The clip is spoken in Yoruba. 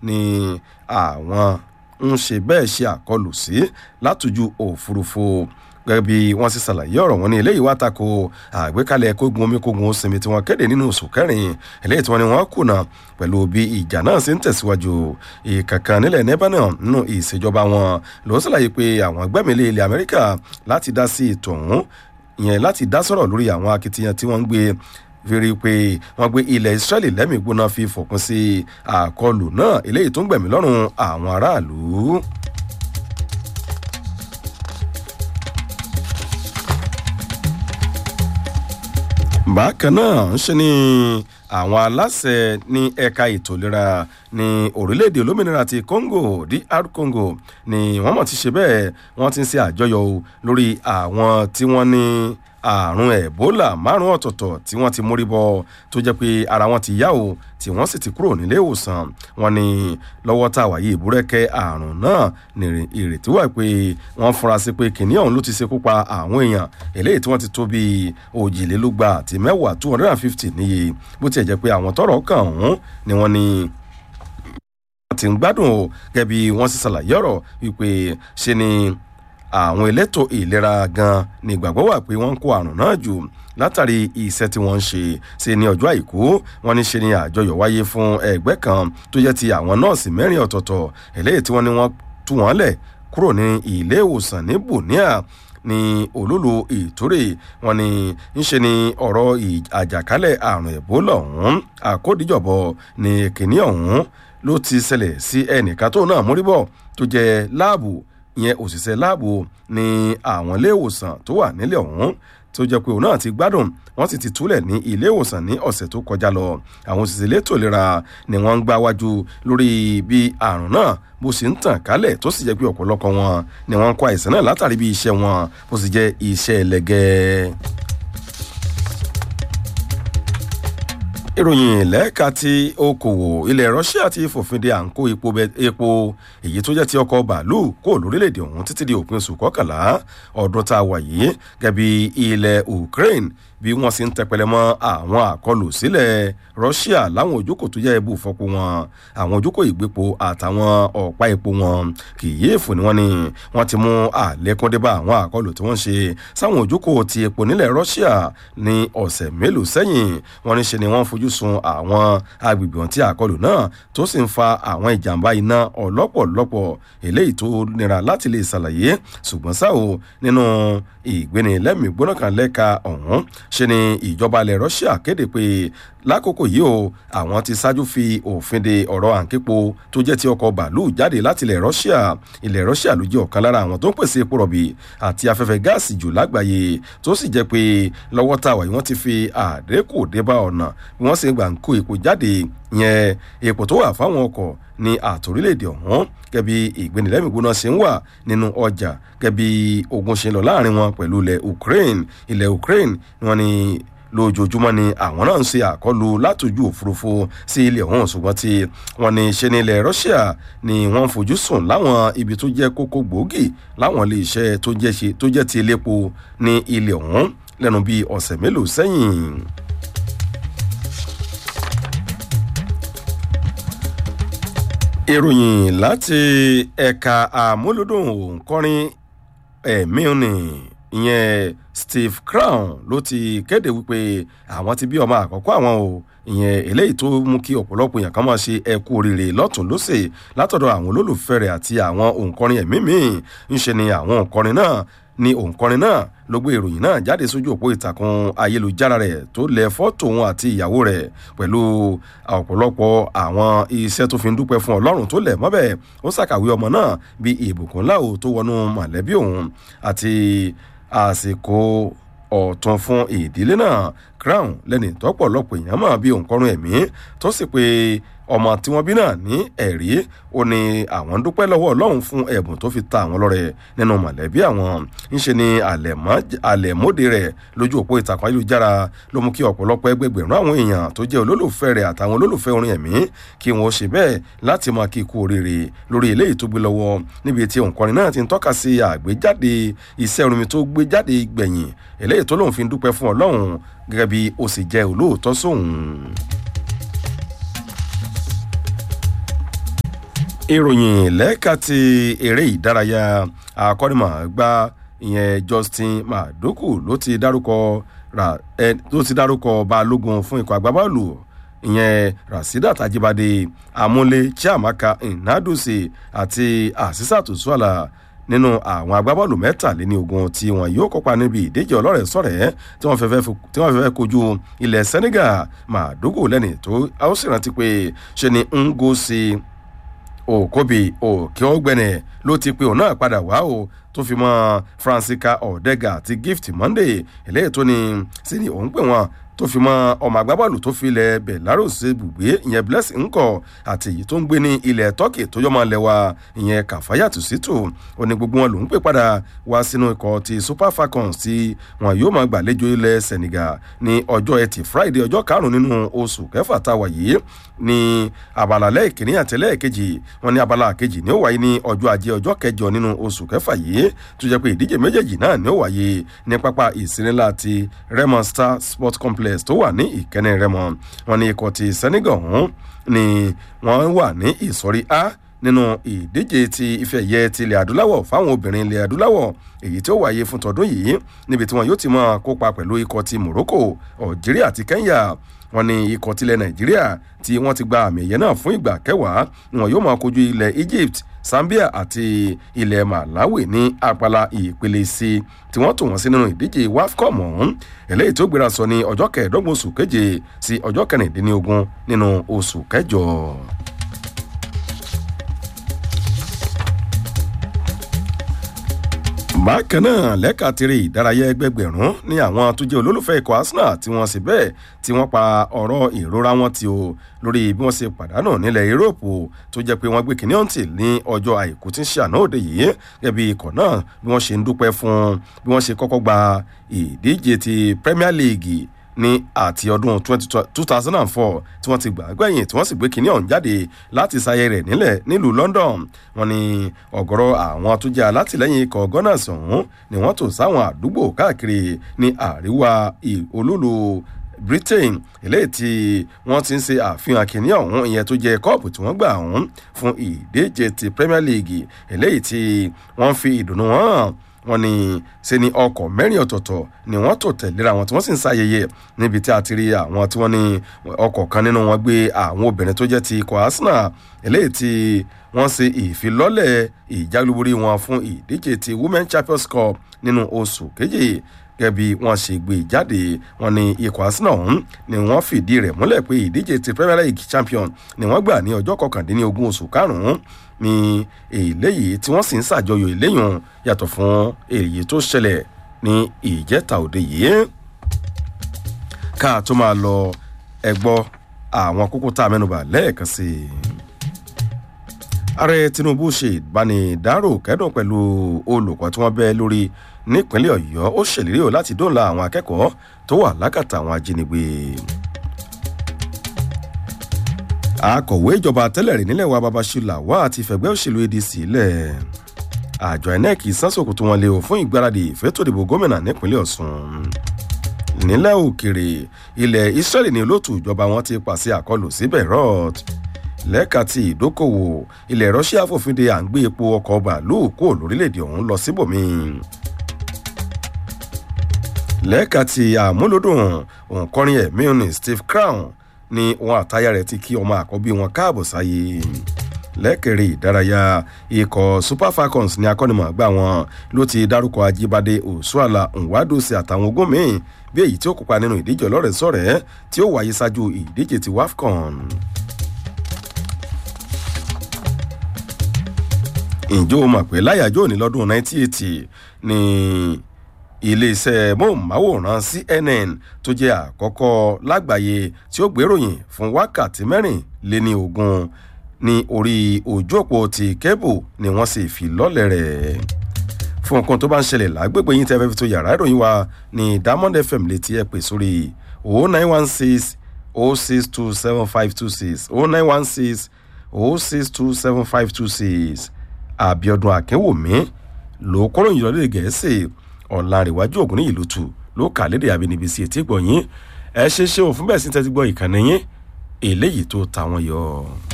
ni àwọn ń ṣe bẹ́ẹ̀ ṣe àkọlù sí látòjú òfurufú gẹ́gẹ́ bí wọ́n sì ṣàlàyé ọ̀rọ̀ wọn ní eléyìí wá tako àgbékalẹ̀ kógun omi kógun osinmi tí wọ́n kéde nínú oṣù kẹrin eléyìí tí wọ́n ní wọ́n kùnà pẹ̀lú bí ìjà náà ṣe ń tẹ̀síwájú ìkankan nílẹ̀ lebanon nínú ìṣèjọba wọn ló ṣàlàyé pé àwọn gbẹ́mìlẹ̀ ilẹ̀ amẹ́ríkà láti dá sí ètò ọ̀hún ìyẹn láti dá sọ̀rọ̀ lórí àwọn akitiyan tí wọ́n ń gbé fèrè pé wọ́n gbé ilẹ̀ israẹli lẹ́mìí gbóná fi fòpin sí àkọlù náà eléyìí tó ń gbẹ̀mí lọ́rùn àwọn aráàlú. bákan náà ń ṣe ni àwọn aláṣẹ ní ẹ̀ka ètò ìlera ní orílẹ̀-èdè olómìnira ti congo dr congo ni wọ́n mọ̀ ti ṣe bẹ́ẹ̀ wọ́n ti ń ṣe àjọyọ̀ lórí àwọn tí wọ́n ní àrùn ebola márùn ọ̀tọ̀ọ̀tọ̀ tí wọ́n ti mórí bọ́ tó jẹ́ pé ara wọn ti yá o tí wọ́n sì ti kúrò nílé ìwòsàn wọn ni lọ́wọ́ tá a wáyé ìbúrẹ́kẹ́ àrùn náà ní ìrètí wà pé wọ́n fura sí pé kìnìún ọ̀hún ló ti ṣekú pa àwọn èèyàn eléyìí tí wọ́n ti tó bíi òjìlélúgba àti mẹ́wàá two hundred and fifty níye bó tiẹ̀ jẹ́ pé àwọn tọrọ kàn ọ̀hún ni wọ́n ní ti ń gbádùn o gẹ́gẹ́ bí wọ́n sì ṣàlàyé ọ̀rọ̀ wípé ṣe ni àwọn elétò ìlera gan ni ìgbàgbọ́ wà pé wọ́n ń kó àrùn náà jù látàrí iṣẹ́ tí wọ́n ń ṣe ṣe ní ọjọ́ àìkú wọ́n ní ṣe ni àjọyọ̀ wáyé fún ẹgbẹ́ kan tó jẹ́ ti àwọn nọ́ọ̀sì mẹ́rin ọ̀tọ̀ọ̀tọ̀ eléyìí tí wọ́n ní wọ́n tú wọ́n lẹ̀ kúrò ní ilé ìwòsàn ní bunia ní olólo ìtúrè wọn ni ńṣe ni ọ̀rọ̀ àjàkálẹ̀ àrùn ẹ̀bólà ọ̀hún àkódìjọ̀bọ ní kìnìún ọ̀hún ló ti ṣẹlẹ̀ sí ẹnìkan tó náà múríbọ̀ tó jẹ́ láàbù ìyẹn òṣìṣẹ́ láàbò ní àwọn ilé ìwòsàn tó wà nílẹ̀ ọ̀hún tó jẹ́ pé òun náà ti gbádùn wọ́n sì ti túlẹ̀ ní ilé ìwòsàn ní ọ̀sẹ̀ tó kọjá lọ àwọn òṣìṣẹ́ elétò ìlera ni wọ́n ń gbá wájú lórí bí àrùn náà bó sì ń tàn kálẹ̀ tó sì jẹ́ pé ọ̀pọ̀lọpọ̀ wọn ni wọ́n ń kó àìsàn náà látàrí bí iṣẹ́ wọn bó sì jẹ́ iṣẹ́ ẹlẹ́gẹ́. ìròyìn lẹ́ẹ̀ka ti okòwò ilẹ̀ russia ti fòfin de à ń kó epo èyí tó jẹ́ ti ọkọ̀ bàálù kó lórílẹ̀‐èdè ọ̀hún títí di òpin oṣù kọkànlá ọdún tá a wà yìí gẹ́bí ilẹ̀ ukraine bí wọ́n sì ń tẹpẹlẹ mọ́ àwọn àkọlù sílẹ̀ russia láwọn ojúkò tó jẹ́ ibù fọ́pọ̀ wọn àwọn ojúkò ìgbépo àtàwọn ọ̀pá epo wọn kì í yéèfù ni wọ́n ní wọ́n ti mú àlékún dé bá àwọn àkọlù tí wọ́n ṣe sáwọn ojúkò ti epo nílẹ̀ russia ní ọ̀sẹ̀ mélòó sẹ́yìn wọ́n ní ṣe ni wọ́n fojú sun àwọn agbègbè ọ̀hún tí àkọlù náà tó sì ń fa àwọn ìjàmbá iná ọlọ́pọ̀lọpọ̀ eléyìí tó nira láti lè ṣàlàyé ṣùgbọ́n ṣá o nínú ìgbéni lẹ́mìí gbóná kan lẹ́ka ọ̀hún ṣe ni ìjọba ilẹ̀ russia kéde pé lákòókò yìí o àwọn ti ṣáájú fi òfin de ọ̀rọ̀ àǹképo tó jẹ́ ti ọkọ̀ bàálù jáde láti ilẹ̀ russia ilẹ̀ russia ló jẹ́ ọ̀kan lára àwọn tó ń pèsè epo rọ̀bì àti afẹ́fẹ́ gáàsì jù lágbàáyé tó sì jẹ́ pé lọ́wọ́ tá a wà yìí wọ́n ti fi àdékù débà ọ̀nà bí wọ́n sì gbà ń kó epo jáde yẹn epo tó wà fáwọn ọkọ̀ ní àtòrílẹ̀èdè ọ̀hún gẹ́bí ìgbénilẹ́mìgbóná ṣe ń wà nínú ọjà gẹ́bí ogun ṣe ń lọ láàrin wọn pẹ̀lú ilẹ̀ ukraine ilẹ̀ ukraine wọn ni lójoojúmọ́ ni àwọn náà ń ṣe àkọlù látòjú òfurufú sí ilẹ̀ ọ̀hún ṣùgbọ́n tí wọ́n ní ṣe ní ilẹ̀ russia ni wọ́n fojú sùn láwọn ibi tó jẹ́ kókó gbòógì láwọn ilé iṣẹ́ tó jẹ́ ti elépo ní ilẹ̀ ọ̀hún lẹ́nu bíi ọ̀sẹ̀ mélòó sẹ́yìn. ìròyìn láti ẹ̀ka àmúlòdùn òǹkọrin ẹ̀mí òní ìyẹn steve crown ló ti kéde wípé àwọn ti bí ọmọ àkọ́kọ́ àwọn o ìyẹn eléyìí tó mú kí ọ̀pọ̀lọpọ̀ èèyàn kan máa ṣe ẹkú oríire lọ́tún lọ́sẹ̀ látọ̀dọ̀ àwọn olólùfẹ́ rẹ̀ àti àwọn òǹkọrin ẹ̀mí míì ń ṣe ni àwọn òǹkọrin náà ni òǹkọrin náà ló gbé ìròyìn náà jáde sójú òpó ìtàkùn ayélujára rẹ̀ tó lẹ fọ́tò òun àti ìyàwó rẹ̀ pẹ̀lú ọ̀pọ̀lọpọ̀ àwọn iṣẹ́ tó fi ń dúpẹ́ fún ọlọ́run tó lẹ̀ mọ́bẹ̀ ó ṣàkàwé ọmọ náà bí ìbùkún láò tó wọnú mọ̀lẹ́bí òun àti àsìkò ọ̀tún fún ìdílé náà crown lẹ́ni tọ́pọ̀lọpọ̀ èèyàn mọ̀ bí òǹkọrin ẹ̀mí tó sì pé ọmọ tí wọ́n bí náà ní ẹ̀rí ó ní àwọn dúpẹ́ lọ́wọ́ ọlọ́run fún ẹ̀bùn tó fi ta àwọn lọ́rẹ̀ nínú mọ̀lẹ́bí àwọn ńṣe ni àlẹ̀mọ́dé rẹ̀ lójú òpó ìtàkùn ayélujára ló mú kí ọ̀pọ̀lọpọ̀ ẹgbẹgbẹ̀rún àwọn èèyàn tó jẹ́ olólùfẹ́ rẹ̀ àtàwọn olólùfẹ́ orin ẹ̀mí kí wọ́n ṣe bẹ́ẹ̀ láti máa kí ikú oríire lórí eléyìí tó gbé lọ́wọ́ níbi tí òǹkọrin náà ti ń tọ́ka sí àgbéjáde iṣẹ́ orin tó gbé jáde gbẹ̀yìn eléyìí tó lóun fi ń dúpẹ́ fún ọlọ́run gẹ́gẹ́ bí ó sì jẹ́ olóòótọ́ sóhun. ìròyìn lẹ́ka ti eré ìdárayá akọ́nimọ̀ọ́gbá ìyẹn justin madoku ló ti dárúkọ ra ẹ ló ti dárúkọ balógun fún ikọ̀ agbábọ́ọ̀lù ìyẹn rasidat ajibade amúlé chiamaka nnadosi àti asisatu suala nínú àwọn agbábọ́ọ̀lù mẹ́tàléní ogun tí wọn yóò kópa níbi ìdíje ọlọ́rẹ̀ sọ̀rẹ́ tí wọ́n fẹ́fẹ́ kojú ilẹ̀ senegal madogo lẹ́ni tó a ó sì rántí pé ṣe ni ngosi òkóbi òkè ọgbẹnẹ ló ti pe òun náà padà wá o tó fi mọ francisca ọ̀dẹ́gà àti gift monday eléyìí tó ní sí ni òun pè wọ́n tó fi mọ ọmọ agbábọ́ọ̀lù tó fi ilẹ̀ belarus ibùgbé ìyẹn blessing ńkọ àti èyí tó ń gbé ní ilẹ̀ turkey tó yọmọ lẹ́wà ìyẹn kàfáyàtú sítò ó ní gbogbo wọn lòún pè padà wá sínú ikọ̀ ti super falcons tí wọn yóò máa gbàlejò ilẹ̀ senegal ní ọjọ́ ẹtì friday ọjọ́ karùn-ún nínú oṣù kẹfà tá a wà yìí ní abala lẹ́ẹ̀kìnní àti lẹ́ẹ̀kejì wọn ní abala kejì ní ó wáyé ní ọjọ́ ajé ọjọ́ kẹjọ nínú oṣù kẹfà yìí tó jẹ́ pé ìdíje méjèèjì náà ní ó wáyé ní pápá ìsinilá ti raymond star sport complex tó wà ní ìkẹ́ni rẹ́mọ wọn ní ikọ̀ ti senegal ọ̀hún ni wọ́n wà ní ìsọ̀rí a nínú ìdíje ti ife ẹ̀yẹ ti ilẹ̀ adúláwọ̀ fáwọn obìnrin ilẹ̀ adúláwọ̀ èyí tí ó wáyé fún tọdún yìí níbi tí wọn yóò ti máa kópa pẹ̀lú ikọ̀ ti morocco algeria àti kenya wọn ní ikọ̀ tilẹ̀ nàìjíríà tí wọ́n ti gba àmì ẹ̀yẹ náà fún ìgbà kẹwàá wọn yóò máa kojú ilẹ̀ egypt zambia àti ilẹ̀ malawi ní apala ìpele sí tí wọ́n tò wọ́n sí nínú ìdíje wafcom ọ̀hún eléyìí tó gbéra sọ ní ọjọ́ kẹẹ̀ẹ́dọ́gbọ̀n oṣù keje sí ọjọ́ kẹrìndínlógún nínú oṣù kẹjọ. bákan náà lẹ́ka tèrè ìdárayá ẹgbẹgbẹ̀rún ní àwọn tó jẹ́ olólùfẹ́ ikọ̀ arsenal tí wọ́n sì bẹ́ẹ̀ tí wọ́n pa ọ̀rọ̀ ìrora wọn ti o lórí bí wọ́n ṣe pàdánù nílẹ̀ yúróòpù tó jẹ́ pé wọ́n gbé kínní ọ̀ǹtì ní ọjọ́ àìkú tí ń ṣe àná òde yìí gẹ́gẹ́ bí ikọ̀ náà bí wọ́n ṣe ń dúpẹ́ fún bí wọ́n ṣe kọ́kọ́ gba ìdíje ti premier league ní àti ọdún two thousand and four tí wọ́n ti gbà gbẹ̀yìn tí wọ́n sì gbé kínní ọ̀hún jáde láti ṣayẹ rẹ̀ nílẹ̀ nílùú london wọ́n ní ọ̀gọ́rọ̀ àwọn tó jẹ́ alátìlẹ́yìn ikọ̀ gunners ọ̀hún ni wọ́n tò sáwọn àdúgbò káàkiri ní àríwá olúlu britain eléyìí tí wọ́n ti ń ṣe àfihàn kìíní ọ̀hún ìyẹn tó jẹ́ kọ́ọ̀pù tí wọ́n gbà ọ̀hún fún ìdíje ti premier league eléyìí tí wọ́n fi ìdùnnú hàn wọn ni ṣe ni ọkọ̀ mẹ́rin ọ̀tọ̀ọ̀tọ̀ ni wọ́n tò tẹ̀léra wọn tí wọ́n sì ń ṣàyẹyẹ níbi tí a ti rí àwọn tí wọ́n ní ọkọ̀ kan nínú wọn gbé àwọn obìnrin tó jẹ́ ti ikọ̀ arsenal eléyìí tí wọ́n ṣe ìfilọ́lẹ̀ ìjálúborí wọn fún ìdíje ti women champions cup nínú oṣù kejì gẹ́gẹ́ bí wọ́n ṣe gbé jáde wọn ni ikọ̀ arsenal ọ̀hún ni wọ́n fìdí rẹ̀ múlẹ̀ pé ìdíje ti premier league champion ni wọ́n gbà ní ọjọ́ kọkàndínlógún oṣù karùn-ún ní eléyìí tí wọ́n sì ń ṣàjọyọ̀ eléyìí yàtọ̀ fún èyí tó ṣẹlẹ̀ ní ìjẹta òde yìí ká tó máa lọ ẹgbọ́ àwọn kókó tá a mẹ́nuba lẹ́ẹ̀kan sí i ààrẹ tinubu ṣe ìbánidárò kẹ́dùn pẹ̀lú olùkọ́ tí wọ́n bẹ́ lórí nípínlẹ̀ ọ̀yọ́ ó ṣèlérí o láti dóòlà àwọn akẹ́kọ̀ọ́ tó wà lákàtà àwọn ajínigbé akọ̀wé ìjọba tẹ́lẹ̀ rí nílẹ̀ wa babasula wá àti fẹ̀gbẹ́ òṣèlú adc lẹ̀ àjọ inec sánsòkòtò wọn lé o fún ìgbáradì ìfẹ́tòdìbò gómìnà nípínlẹ̀ ọ̀sùn nílẹ̀ òkèrè ilẹ̀ israeli ní olóòtú ìjọba wọn ti pàṣẹ àkọlù sí beirut lẹ́ka ti ìdókòwò ilẹ̀ russia fòfin de à ń gbé epo ọkọ̀ bàálù kó lórílẹ̀‐èdè ọ̀hún lọ síbòmíì lẹ́ka ti àmúlòdùn òǹkọrin ẹ̀mí ní steve crown ní wọn àtayá rẹ̀ ti kí ọmọ àkọ́bí wọn káàbọ̀ sáyé lẹ́kẹ̀rẹ́ ìdárayá ikọ̀ super falcons ní akọ́nimọ̀ọ́gbà wọn ló ti dárúkọ ajíbádé òṣùàlà nwadosi àtàwọn ogún míì bí èyí tí ó kópa nínú ìdíje ọlọ́rẹ̀ sọ̀rẹ́ tí ó wáyé ṣáájú ìdíje ti wafcon. ǹjẹ́ o mọ̀ pé láyàjọ́ òní lọ́dún 1980 ni iléeṣẹ́ móhùnmáwòrán cnn tó jẹ́ àkọ́kọ́ lágbàáyé tí ó gbéròyìn fún wákàtí mẹ́rin lé ní ogun ní orí ojú òpó ti kébù ni wọ́n sì fi lọ́lẹ̀ rẹ̀ fún nǹkan tó bá ń ṣẹlẹ̀ lágbègbè yín tẹ́ fẹ́ fi tó yàrá ìròyìn wa ní diamond fm létí ẹ pè sórí 0916 0627526 0916 0627526 àbíọdún akínwùmí ló kọ́ròyìn lọ́lẹ̀ gẹ̀ẹ́sì ọ̀làǹrẹ̀wájú ògùn ní ìlú tù ló kà lédè àbínibí sí etí gbọ̀nyìn ẹ ṣe ṣe òfin bẹ́ẹ̀ sí tẹ́tí gbọ́ ìkànnì yín eléyìí tó ta wọn yọ.